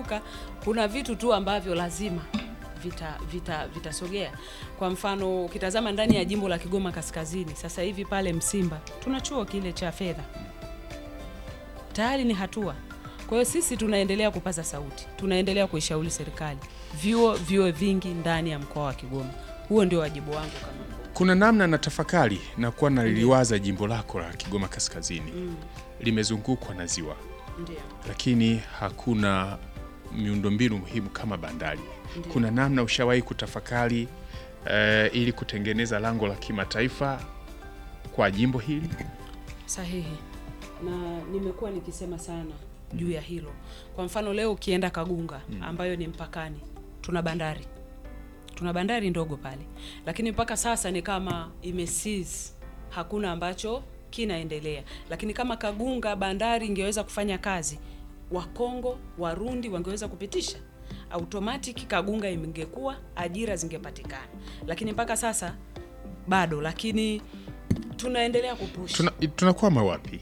vitavuka. Kuna vitu tu ambavyo lazima vita vita vitasogea. Kwa mfano ukitazama ndani ya jimbo la Kigoma Kaskazini, sasa hivi pale Msimba tuna chuo kile cha fedha, tayari ni hatua. Kwa hiyo sisi tunaendelea kupaza sauti, tunaendelea kuishauri serikali vyuo vyuo vingi ndani ya mkoa wa Kigoma. Huo ndio wajibu wangu kama mkuu. Kuna namna na tafakari na kuwa naliliwaza jimbo lako la Kigoma Kaskazini limezungukwa na ziwa, Ndio. lakini hakuna miundombinu muhimu kama bandari. Kuna namna ushawahi kutafakari eh, ili kutengeneza lango la kimataifa kwa jimbo hili? Sahihi, na nimekuwa nikisema sana juu ya hilo. Kwa mfano leo ukienda Kagunga ambayo ni mpakani, tuna bandari, tuna bandari ndogo pale, lakini mpaka sasa ni kama imesiz, hakuna ambacho kinaendelea. Lakini kama Kagunga bandari ingeweza kufanya kazi, Wakongo Warundi wangeweza kupitisha automatic, Kagunga ingekuwa, ajira zingepatikana, lakini mpaka sasa bado, lakini tunaendelea kupush. Tuna, tunakwama wapi?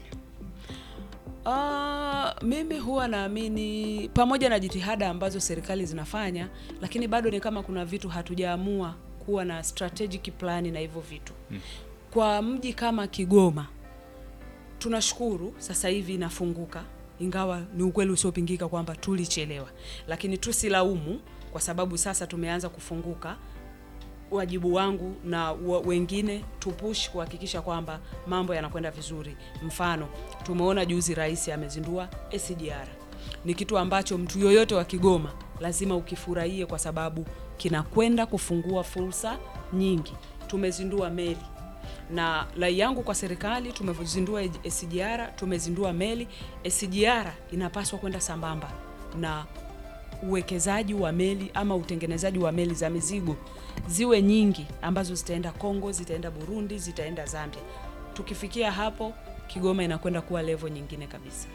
Ah, mimi huwa naamini pamoja na jitihada ambazo serikali zinafanya, lakini bado ni kama kuna vitu hatujaamua kuwa na strategic plan na hivyo vitu. Kwa mji kama Kigoma tunashukuru sasa hivi inafunguka, ingawa ni ukweli usiopingika kwamba tulichelewa, lakini tusilaumu kwa sababu sasa tumeanza kufunguka. Wajibu wangu na wa- wengine tupush kuhakikisha kwamba mambo yanakwenda vizuri. Mfano, tumeona juzi rais amezindua SGR. Ni kitu ambacho mtu yoyote wa Kigoma lazima ukifurahie kwa sababu kinakwenda kufungua fursa nyingi. Tumezindua meli na rai yangu kwa serikali, tumezindua SGR, tumezindua meli. SGR inapaswa kwenda sambamba na uwekezaji wa meli ama utengenezaji wa meli za mizigo ziwe nyingi ambazo zitaenda Kongo, zitaenda Burundi, zitaenda Zambia. Tukifikia hapo, Kigoma inakwenda kuwa level nyingine kabisa.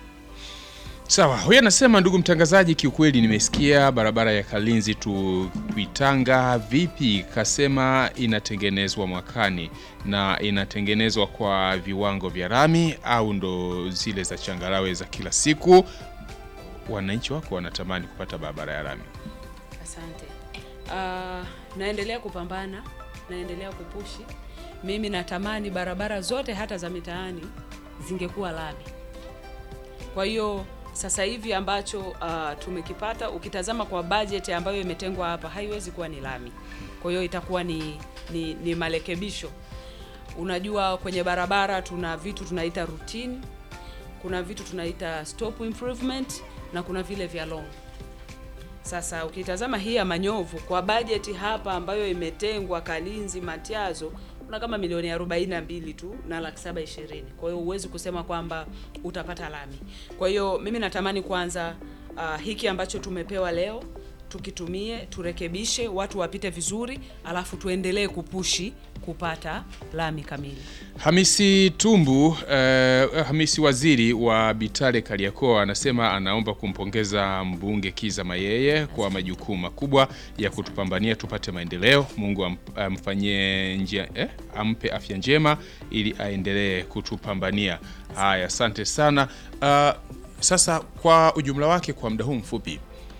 Sawa, huyu anasema ndugu mtangazaji, kiukweli nimesikia barabara ya Kalinzi tu Kuitanga vipi, kasema inatengenezwa mwakani na inatengenezwa kwa viwango vya rami au ndo zile za changarawe za kila siku? Wananchi wako wanatamani kupata barabara ya rami. Asante. Ah, naendelea kupambana, naendelea kupushi. Mimi natamani barabara zote hata za mitaani zingekuwa lami. Kwa hiyo sasa hivi ambacho ah, tumekipata, ukitazama kwa budget ambayo imetengwa hapa, haiwezi kuwa ni lami. Kwa hiyo itakuwa ni, ni, ni marekebisho. Unajua, kwenye barabara tuna vitu tunaita routine, kuna vitu tunaita stop improvement na kuna vile vya long sasa ukitazama hii ya Manyovu kwa bajeti hapa ambayo imetengwa Kalinzi Matiazo kuna kama milioni 42 tu na laki saba ishirini. Kwa hiyo huwezi kusema kwamba utapata lami. Kwa hiyo mimi natamani kwanza uh, hiki ambacho tumepewa leo tukitumie, turekebishe, watu wapite vizuri, alafu tuendelee kupushi kupata lami kamili. Hamisi Tumbu eh, Hamisi waziri wa Bitale Kariakoo anasema anaomba kumpongeza mbunge Kiza Mayeye kwa majukumu makubwa ya kutupambania tupate maendeleo. Mungu am- amfanyie njia eh, ampe afya njema ili aendelee kutupambania. Haya, asante sana. Ah, sasa kwa ujumla wake, kwa muda huu mfupi,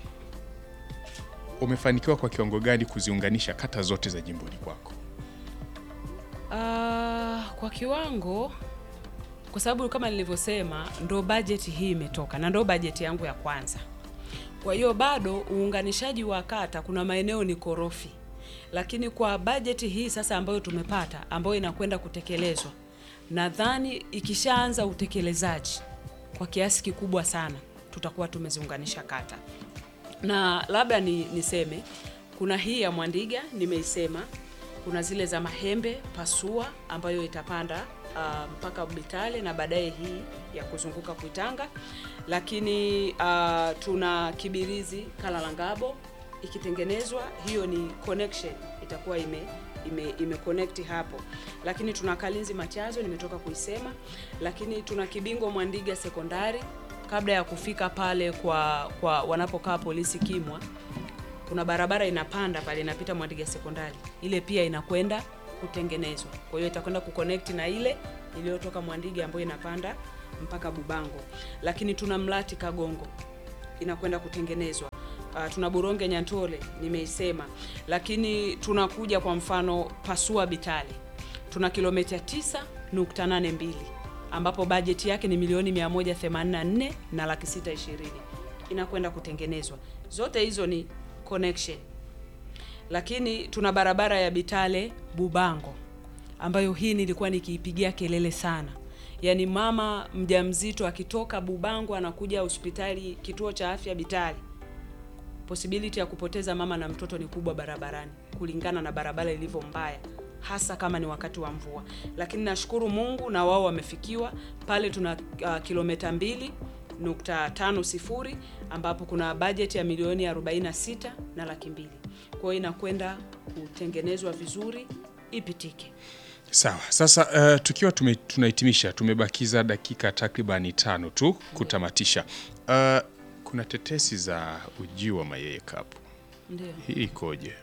umefanikiwa kwa kiwango gani kuziunganisha kata zote za jimboni kwako? Ah, kwa kiwango, kwa sababu kama nilivyosema, ndo bajeti hii imetoka na ndo bajeti yangu ya kwanza. Kwa hiyo bado uunganishaji wa kata, kuna maeneo ni korofi, lakini kwa bajeti hii sasa ambayo tumepata, ambayo inakwenda kutekelezwa, nadhani ikishaanza utekelezaji kwa kiasi kikubwa sana, tutakuwa tumeziunganisha kata na labda ni niseme kuna hii ya Mwandiga nimeisema, kuna zile za Mahembe Pasua ambayo itapanda ah, mpaka Bitale na baadaye hii ya kuzunguka Kuitanga, lakini ah, tuna Kibirizi Kalalangabo ikitengenezwa, hiyo ni connection itakuwa ime ime, ime connect hapo, lakini tuna Kalinzi Machazo nimetoka kuisema, lakini tuna Kibingo Mwandiga sekondari kabla ya kufika pale kwa kwa wanapokaa polisi Kimwa, kuna barabara inapanda pale inapita Mwandiga sekondari, ile pia inakwenda kutengenezwa. Kwa hiyo itakwenda kuconnect na ile iliyotoka Mwandiga ambayo inapanda mpaka Bubango, lakini tuna Mlati Kagongo inakwenda kutengenezwa. Uh, tuna Buronge Nyantole nimeisema, lakini tunakuja kwa mfano Pasua Bitale tuna kilomita 9.82 ambapo bajeti yake ni milioni 184 na laki sita ishirini inakwenda kutengenezwa. Zote hizo ni connection, lakini tuna barabara ya Bitale Bubango ambayo hii nilikuwa nikiipigia kelele sana. Yaani mama mjamzito akitoka Bubango anakuja hospitali kituo cha afya Bitale, possibility ya kupoteza mama na mtoto ni kubwa barabarani, kulingana na barabara ilivyo mbaya, hasa kama ni wakati wa mvua. Lakini nashukuru Mungu na wao wamefikiwa pale. Tuna uh, kilomita mbili nukta tano sifuri ambapo kuna bajeti ya milioni 46 na laki mbili. Kwa hiyo inakwenda kutengenezwa vizuri ipitike. Sawa. Sasa uh, tukiwa tume, tunahitimisha tumebakiza dakika takribani tano tu kutamatisha. Uh, kuna tetesi za ujio wa Mayeye Cup. Ndio. Hii ikoje?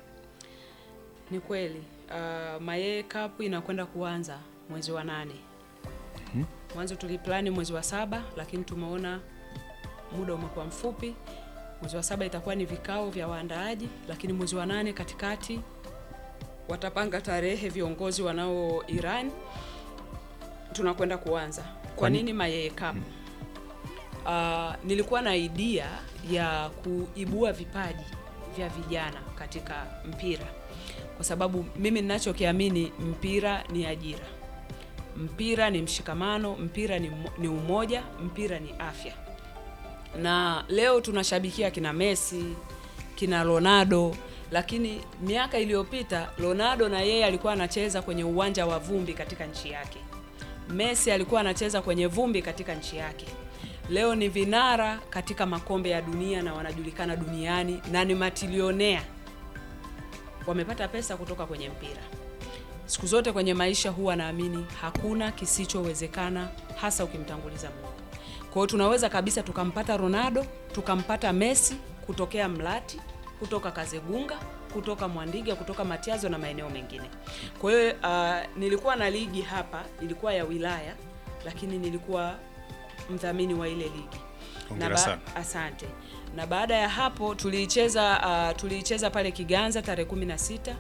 Ni kweli uh, Mayeye Cup inakwenda kuanza mwezi wa nane. Mwanzo tuliplani mwezi wa saba, lakini tumeona muda umekuwa mfupi. Mwezi wa saba itakuwa ni vikao vya waandaaji, lakini mwezi wa nane katikati watapanga tarehe viongozi wanao Iran, tunakwenda kuanza. Kwa Kwani- nini Mayeye Cup? Uh, nilikuwa na idea ya kuibua vipaji vya vijana katika mpira, kwa sababu mimi ninachokiamini mpira ni ajira, mpira ni mshikamano, mpira ni, mo- ni umoja, mpira ni afya. Na leo tunashabikia kina Messi, kina Ronaldo, lakini miaka iliyopita Ronaldo na yeye alikuwa anacheza kwenye uwanja wa vumbi katika nchi yake. Messi alikuwa anacheza kwenye vumbi katika nchi yake. Leo ni vinara katika makombe ya dunia na wanajulikana duniani na ni matilionea. Wamepata pesa kutoka kwenye mpira. Siku zote kwenye maisha huwa naamini hakuna kisichowezekana, hasa ukimtanguliza Mungu. Kwa hiyo tunaweza kabisa tukampata Ronaldo, tukampata Messi kutokea Mlati, kutoka Kazegunga, kutoka Mwandiga, kutoka Matiazo na maeneo mengine. Kwa hiyo uh, nilikuwa na ligi hapa, ilikuwa ya wilaya, lakini nilikuwa mdhamini wa ile ligi. Hongera Na ba- sana. Asante. Na baada ya hapo tuliicheza uh, tuliicheza pale Kiganza tarehe 16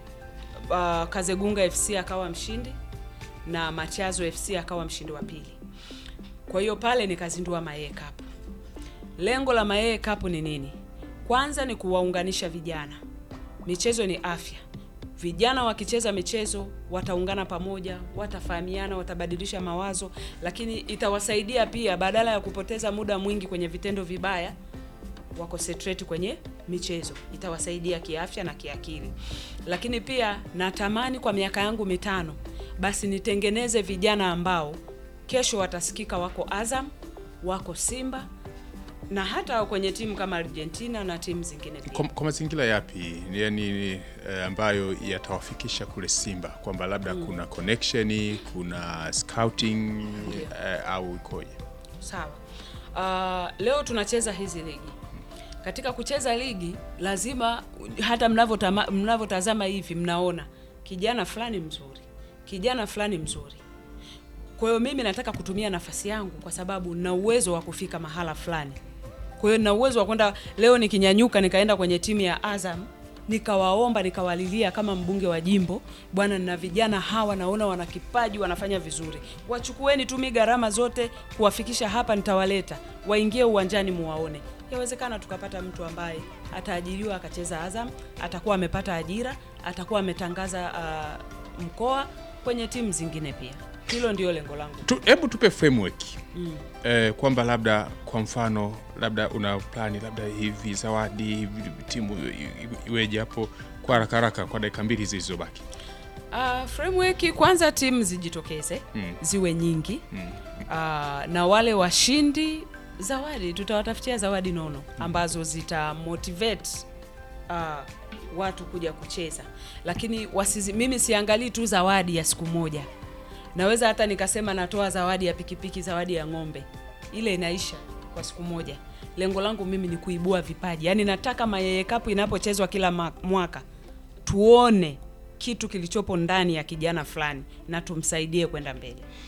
uh, Kazegunga FC akawa mshindi na Machazo FC akawa mshindi wa pili. Kwa hiyo pale nikazindua Mayeye Cup. Lengo la Mayeye Cup ni nini? Kwanza ni kuwaunganisha vijana. Michezo ni afya. Vijana wakicheza michezo wataungana pamoja, watafahamiana, watabadilisha mawazo, lakini itawasaidia pia, badala ya kupoteza muda mwingi kwenye vitendo vibaya, wakonsentrate kwenye michezo, itawasaidia kiafya na kiakili. Lakini pia natamani kwa miaka yangu mitano basi nitengeneze vijana ambao kesho watasikika wako Azam, wako Simba na hata kwenye timu kama Argentina na timu zingine pia. Kwa, kwa mazingira yapi yani eh, ambayo yatawafikisha kule Simba kwamba labda kuna connection, kuna scouting eh, au ikoje? Sawa. Uh, leo tunacheza hizi ligi. Katika kucheza ligi lazima hata mnavyotama- mnavyotazama hivi mnaona kijana fulani mzuri, kijana fulani mzuri. Kwa hiyo mimi nataka kutumia nafasi yangu kwa sababu na uwezo wa kufika mahala fulani. Kwa hiyo na uwezo wa kwenda leo nikinyanyuka nikaenda kwenye timu ya Azam nikawaomba nikawalilia kama mbunge wa jimbo, bwana, na vijana hawa naona wana kipaji, wanafanya vizuri, wachukueni tu mi gharama zote kuwafikisha hapa, nitawaleta waingie uwanjani muwaone. Yawezekana tukapata mtu ambaye ataajiriwa akacheza Azam, atakuwa amepata ajira, atakuwa ametangaza uh, mkoa kwenye timu zingine pia. Hilo ndio lengo langu. Tu- Hebu tupe framework eh, kwamba labda kwa mfano labda una plani labda hivi zawadi hivi timu i- i- iweje hapo kwa haraka haraka kwa dakika mbili zilizobaki. Uh, framework kwanza, timu zijitokeze Mm. ziwe nyingi Mm. uh, na wale washindi zawadi, tutawatafutia zawadi nono ambazo zita motivate uh, watu kuja kucheza, lakini wasizi, mimi siangalii tu zawadi ya siku moja. Naweza hata nikasema natoa zawadi ya pikipiki, zawadi ya ng'ombe, ile inaisha kwa siku moja. Lengo langu mimi ni kuibua vipaji, yaani nataka Mayeye Cup inapochezwa kila ma- mwaka tuone kitu kilichopo ndani ya kijana fulani na tumsaidie kwenda mbele.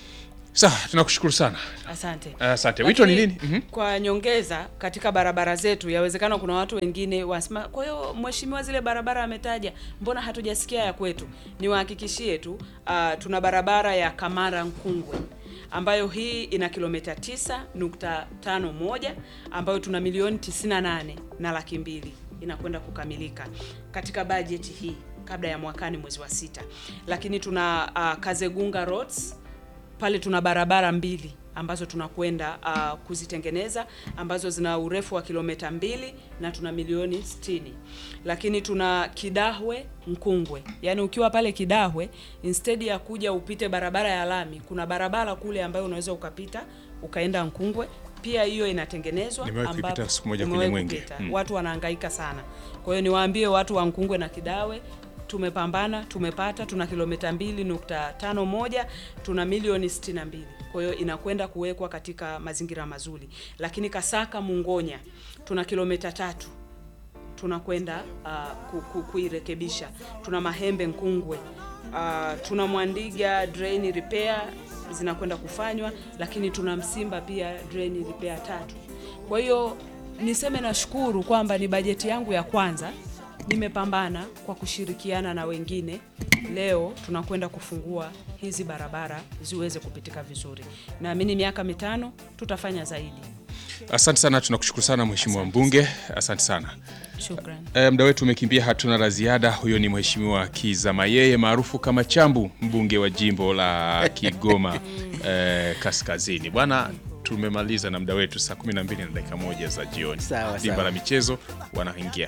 Sawa, tunakushukuru sana. Asante. Asante. Wito ni Lakini, nini? Mhm. Kwa nyongeza katika barabara zetu, yawezekana kuna watu wengine wasema, kwa hiyo mheshimiwa, zile barabara ametaja, mbona hatujasikia ya kwetu? Niwahakikishie tu uh, tuna barabara ya Kamara Nkungwe ambayo hii ina kilomita 9.51 ambayo tuna milioni 98 na laki mbili inakwenda kukamilika katika bajeti hii kabla ya mwakani mwezi wa sita, lakini tuna uh, Kazegunga Roads pale tuna barabara mbili ambazo tunakwenda uh, kuzitengeneza ambazo zina urefu wa kilomita mbili na tuna milioni 60. Lakini tuna Kidahwe Nkungwe, yaani ukiwa pale Kidahwe instead ya kuja upite barabara ya lami, kuna barabara kule ambayo unaweza ukapita ukaenda Nkungwe. Pia hiyo inatengenezwa, Nimewahi kuipita ambapo- siku moja kwenye umewahi Mwenge. kupita. Mm. Watu wanahangaika sana. Kwa hiyo niwaambie watu wa Nkungwe na Kidawe tumepambana, tumepata, tuna kilomita 2.51, tuna milioni 62. Kwa hiyo inakwenda kuwekwa katika mazingira mazuri. Lakini Kasaka Mungonya tuna kilomita tatu tunakwenda uh, ku, ku, kuirekebisha. Tuna Mahembe Nkungwe, uh, tuna Mwandiga drain repair zinakwenda kufanywa, lakini tuna Msimba pia drain repair tatu. Kwa hiyo niseme nashukuru kwamba ni bajeti yangu ya kwanza, nimepambana kwa kushirikiana na wengine. Leo tunakwenda kufungua hizi barabara ziweze kupitika vizuri. Naamini miaka mitano tutafanya zaidi. Asante sana, tunakushukuru sana mheshimiwa mbunge. Asante sana. Shukrani. E, muda wetu umekimbia, hatuna la ziada. Huyo ni mheshimiwa Kiza Mayeye maarufu kama Chambu, mbunge wa jimbo la Kigoma e, Kaskazini. Bwana, tumemaliza na muda wetu saa 12 na dakika moja za jioni. Sawa, Dimba sawa. la michezo wanaingia